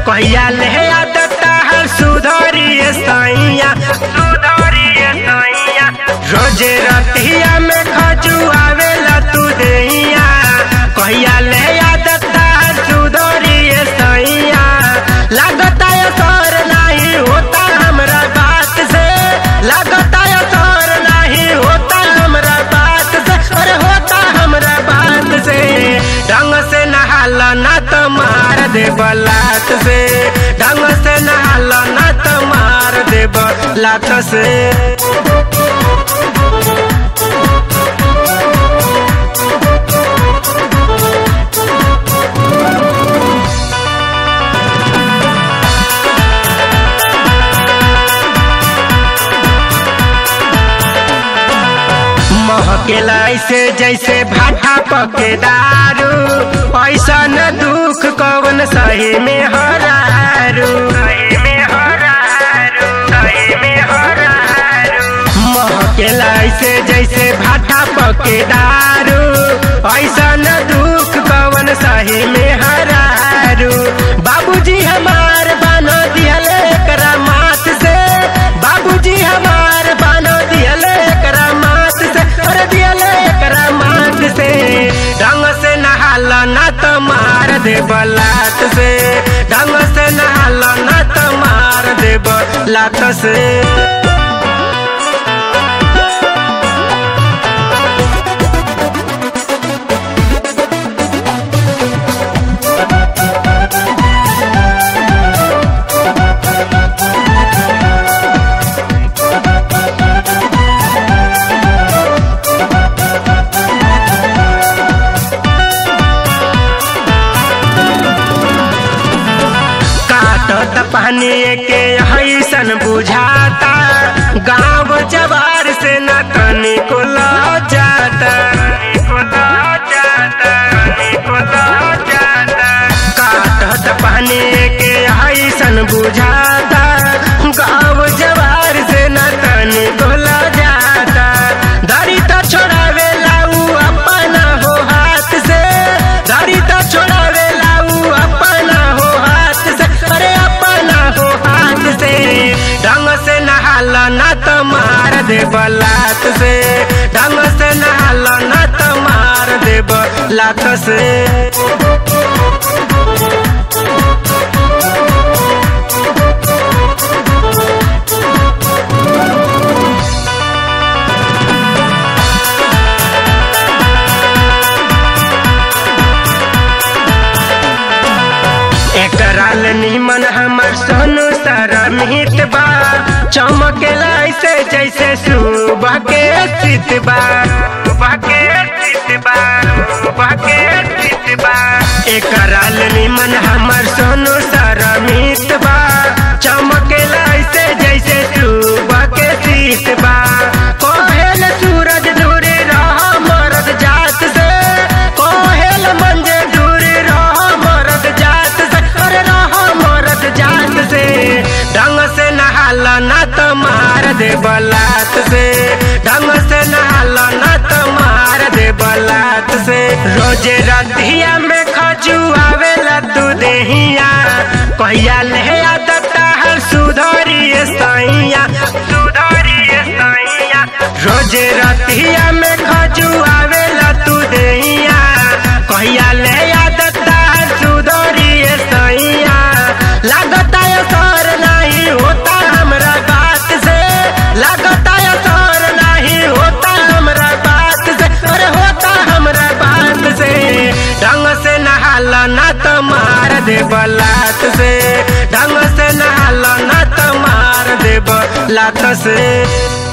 कहिया ले आदत हर सुधरिए सैया सुधरिए सैया रोजे रतिया में खजुआवेला तू देहिया कहिया ले आदत हर सुधरिए सैया लागता असर नहीं होता हमरा बात से लागता असर नहीं होता हमरा बात से अरे होता हमरा बात से ढंग से नहाला ना तो मार दे बलात से ढंग से नहाला ना तो मार दे बलात से महकेला ऐसे जैसे भाटा पके दारू ऐसा न दुख कवन सही में हरारू महकेला ऐसे जैसे भाटा पके दारू ऐसा न दुख कवन सही में हरारू बाबूजी हमार बनो दिहले एकरा माथ से बाबूजी हमार बनो दिहले एकरा माथ से अरे दिहले एकरा माथ से ढंग से नहाला ना तो मार दे बलात से ढंग से नहाला ना तो मार दे बलात से काटत पानी के हैसन बुझाता गाँव जवार से न तनी को जाता काटत पानी के हैसन बुझाता गाँव जवार से न तनी को जाता दरी तो छोड़ावे लाऊ अपना हो हाथ से दरी तो छोड़ावे लाऊ अपना हो हाथ से अरे अपना हो हाथ से ढंग से नहाला ना तो मार दे बलात से ढंग से नहाला ना तो मार दे बलात से एकराल निमन हमर सोनू सारा मित बा चमकेला ऐसे जैसे सुबह के चित बा सुबह के चित बा सुबह के चित बा एकराल निमन हमर सोनू सारा मित बा चमकेला ऐसे जैसे सुबह के चित बा कोहेल सूरज दूर रह मरद जात से कोहेल मंजे दूर रह मरद जात से अरे रह मरद जात से ढंग से नहाला ना तो मार दे बलात से ढंग से नहाला ना तो मार दे बलात से रोजे रतिया में खजुआवेला तू देहिया कहिया ले आदत हर सुधरिए सैया सुधरिए सैया रोजे रतिया में खजुआवेला तू देहिया कहिया ले आदत हर सुधरिए सैया लागता असर नहीं होता हमरा बात से लागता असर नहीं होता हमरा बात से अरे होता हमरा बात से ढंग से नहाला ना तो मार दे बलात से ढंग से नहाला ना तो मार दे बलात से